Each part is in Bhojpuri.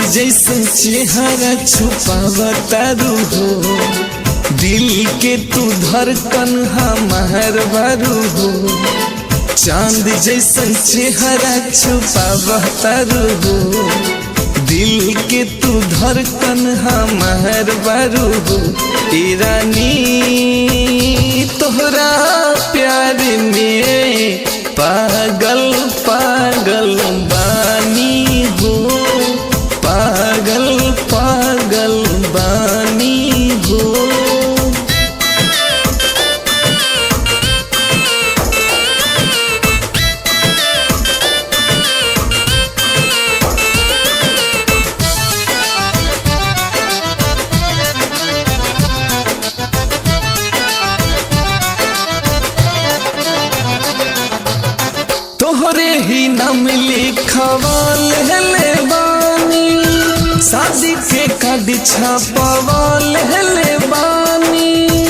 जैसे चेहरा छुपावतारू हो दिल के तू धड़कन हमार बारू हो चांद जैसन चेहरा छुपावतारू हो दिल के तू धड़कन हमार बारू हो ईरानी तोहरा प्यार में पागल पागल बानी हो पागल पागल बानी हो तोहरे ही नाम लिखवाल हेले बानी शादी के कार्ड छपवाल हेले बानी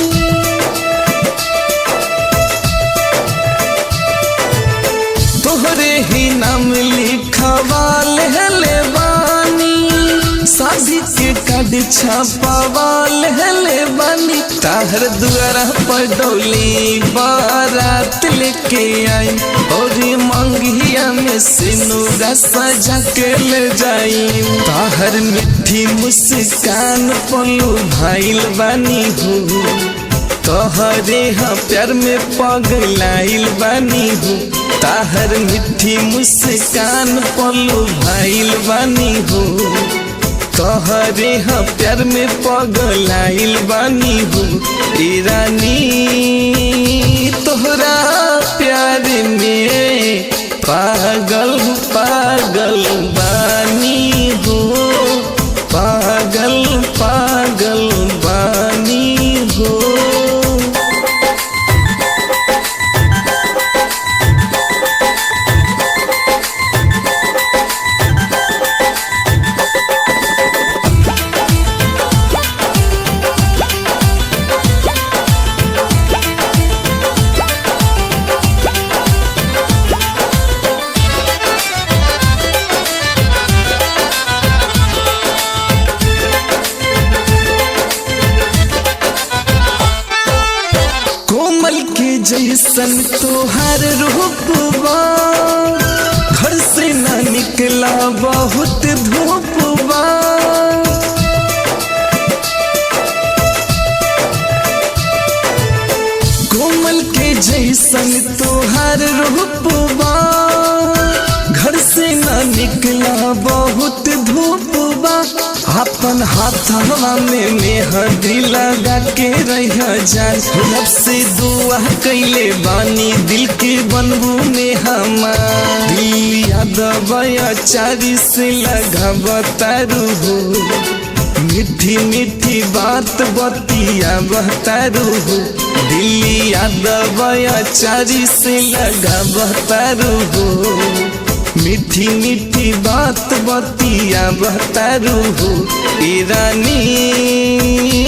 तोहरे ही नाम लिखवाल हेले बानी शादी के कार्ड छपवाल हेले बानी ताहर दुआरा पर डोली बारात लेके आई और मंगिया में सिनुरा सजा के ले जाई ताहर मिठी मुस्कान पलू भाईल बानी हो तोहरे हाँ प्यार में पगलाइल बानी हो ताहर मिठी मुस्कान पलू भाईल बानी हो तोहरे हाँ प्यार में पगलाइल बानी हो ईरानी तोहरा प्यार में पागल पागल बानी हो पागल पागल बानी हो कोमल के जैसन तोहार रूपबा घर से न निकला बहुत धूपबा कोमल के जैसन तोहार रूपबा घर से न निकला बहुत धूपबा अपन हाथवा में मेहंदी लगा के रह जान रब से दुआ कैले बानी दिल के बनबू में हमार दिल यादव चारी से लगा बतारू हो मीठी मीठी बात बतिया बहतारू हो दिल्ली यादव चारी से लगा बहतारू हो मीठी मीठी बात बतिया बहतारू हो ईरानी